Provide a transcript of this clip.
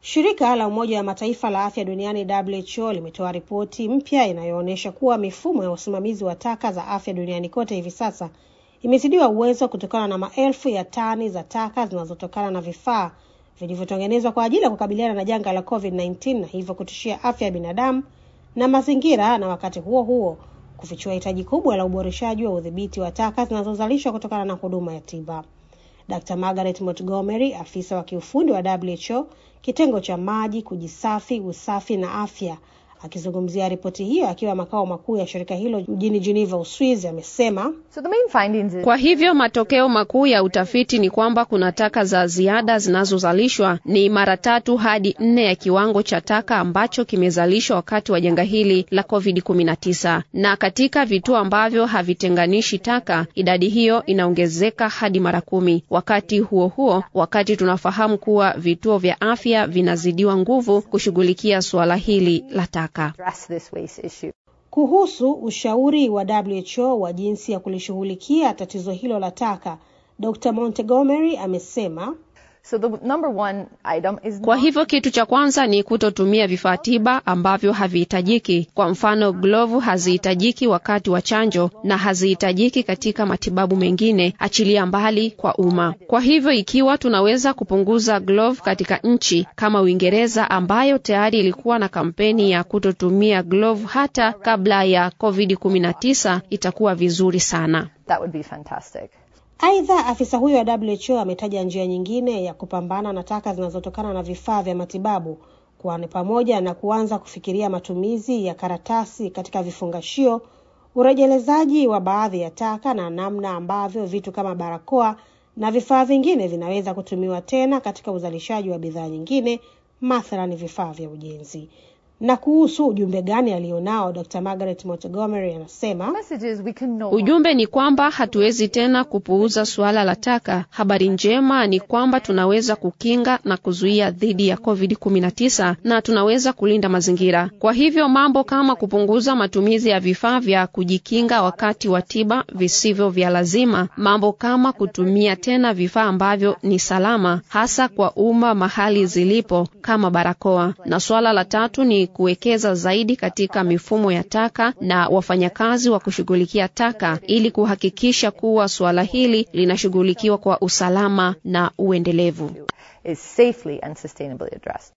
Shirika la Umoja wa Mataifa la afya duniani WHO limetoa ripoti mpya inayoonyesha kuwa mifumo ya usimamizi wa taka za afya duniani kote hivi sasa imezidiwa uwezo kutokana na maelfu ya tani za taka zinazotokana na vifaa vilivyotengenezwa kwa ajili ya kukabiliana na janga la COVID-19 na hivyo kutishia afya ya binadamu na mazingira, na wakati huo huo kufichua hitaji kubwa la uboreshaji wa udhibiti wa taka zinazozalishwa kutokana na huduma ya tiba. Dr. Margaret Montgomery, afisa wa kiufundi wa WHO kitengo cha maji, kujisafi, usafi na afya, akizungumzia ripoti hiyo akiwa makao makuu ya shirika hilo mjini Geneva, Uswizi, amesema So the main findings is Kwa hivyo matokeo makuu ya utafiti ni kwamba kuna taka za ziada zinazozalishwa ni mara tatu hadi nne ya kiwango cha taka ambacho kimezalishwa wakati wa janga hili la COVID-19, na katika vituo ambavyo havitenganishi taka idadi hiyo inaongezeka hadi mara kumi. Wakati huo huo, wakati tunafahamu kuwa vituo vya afya vinazidiwa nguvu kushughulikia suala hili la taka. address this waste issue. kuhusu ushauri wa WHO wa jinsi ya kulishughulikia tatizo hilo la taka. Dr. Montgomery amesema So the number one item is Kwa not hivyo kitu cha kwanza ni kutotumia vifaa tiba ambavyo havihitajiki. Kwa mfano, glovu hazihitajiki wakati wa chanjo na hazihitajiki katika matibabu mengine, achilia mbali kwa umma. Kwa hivyo ikiwa tunaweza kupunguza glovu katika nchi kama Uingereza ambayo tayari ilikuwa na kampeni ya kutotumia glovu hata kabla ya COVID-19 itakuwa vizuri sana. that would be fantastic. Aidha, afisa huyo wa WHO ametaja njia nyingine ya kupambana na taka zinazotokana na vifaa vya matibabu, kwani pamoja na kuanza kufikiria matumizi ya karatasi katika vifungashio, urejelezaji wa baadhi ya taka na namna ambavyo vitu kama barakoa na vifaa vingine vinaweza kutumiwa tena katika uzalishaji wa bidhaa nyingine, mathalan vifaa vya ujenzi. Na kuhusu ujumbe gani alionao, Dr. Margaret Montgomery anasema Message is we can no Ujumbe ni kwamba hatuwezi tena kupuuza suala la taka. Habari njema ni kwamba tunaweza kukinga na kuzuia dhidi ya COVID-19 na tunaweza kulinda mazingira. Kwa hivyo mambo kama kupunguza matumizi ya vifaa vya kujikinga wakati wa tiba visivyo vya lazima, mambo kama kutumia tena vifaa ambavyo ni salama hasa kwa umma mahali zilipo kama barakoa. Na suala la tatu ni kuwekeza zaidi katika mifumo ya taka na wafanyakazi wa kushughulikia taka ili kuhakikisha kuwa suala hili linashughulikiwa kwa usalama na uendelevu. is safely and sustainably addressed.